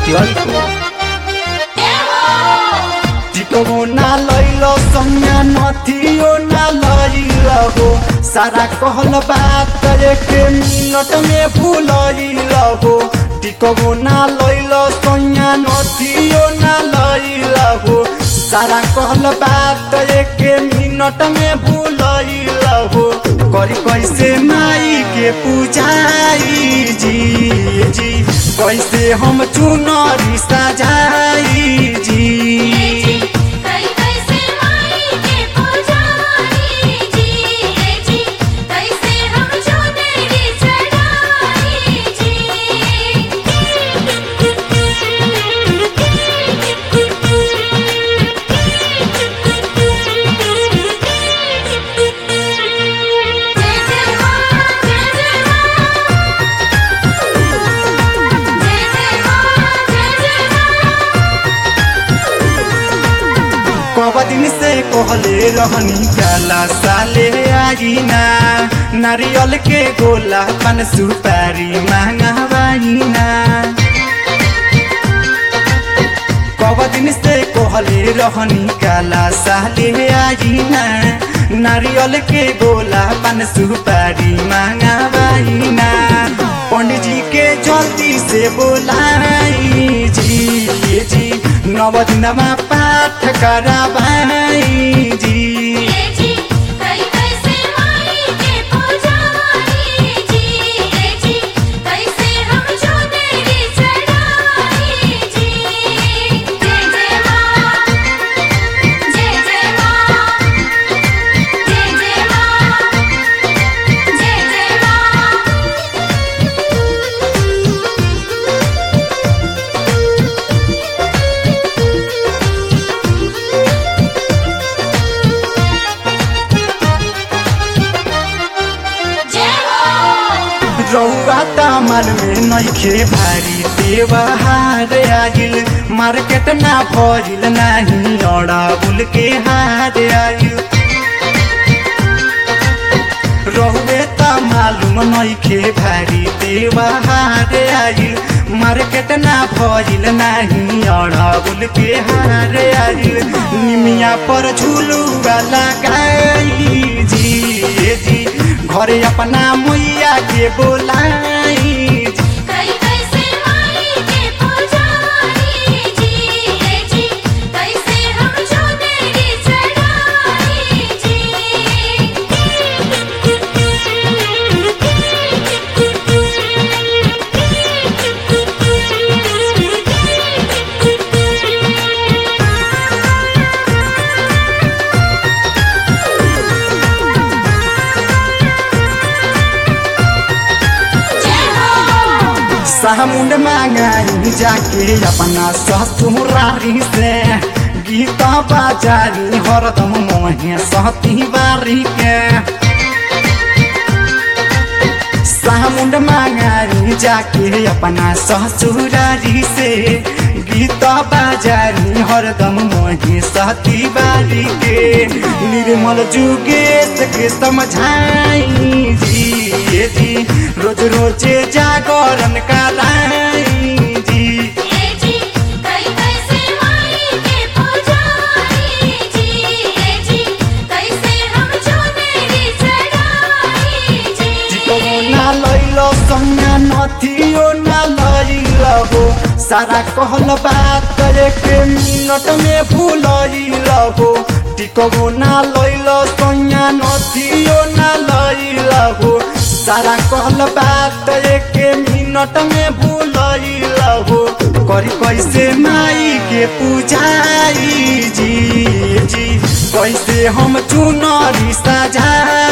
Jolko. टिकबो ना लैल संज्ञा नथियो ना लैल हो सारा कहल बात एक मिनट में भूलैल हो टिकबो ना लैल संज्ञा नथियो ना लैल हो सारा कहल बात एक मिनट में भूलैल हो करी कैसे माई के पूजाई जी जी कैसे हम चुनरी सजाई जी कई कैसे माई के पुजारी जी जी कैसे हम चुनरी चढ़ाई जी जय जय मां जय जय मां जय जय मां जय जय मां कब दिन से कहले रहनी काला साले आईना नारियल के गोला पन सुपारी मांगवाईना कब दिन से कहले रहनी काला साले आईना नारियल के गोला पन सुपारी मांगवाईना पंडित जी के जल्दी से बोलाई जी जी नव दिनमा पाठ कराबाई जी जी कई कैसे माई के पुजारी जी जी कैसे हम चुनरी चढ़ाई जी जय जय मां जय जय मां जय जय मां जय जय मां जय हो रौआ तामल में नइखे भारी देवहार आइल मार्केट ना भइल नाही अड़ाबुल के हार आइल रहुए त मालूम नइखे भारी देवहार आइल मार्केट ना भइल नाही अड़ाबुल के हार आइल निमिया पर झुलुआ लगाई जी जी घरे अपना मैया के बोलाई कई कैसे माई के पुजारी जी जी कैसे हम चुनरी चढ़ाई जी जय हो सामुंड मांगाई जाके अपना ससुरारी से गीता बाजारी हरदम मोहे सहती बारी के सामुंड मांगाई जाके अपना ससुरारी से गीता बाजारी हरदम मोहे सहती बारी के निर्मल जुगेश के समझाई जी जी रोज रोज जागरण कराई जी जी कई कैसे माई के पुजारी जी जी कैसे हम चुनरी चढ़ाई जी टिकबो ना लैल संज्ञा नथियो ना लैल हो सारा कहल बात एक मिनट में भूलैल हो टिकबो ना लैल संज्ञा नथियो ना लैल हो सारा कहल बात एक मिनट में भूलैल हो करी कैसे माई के पूजाई जी जी कैसे हम चुनरी सजाई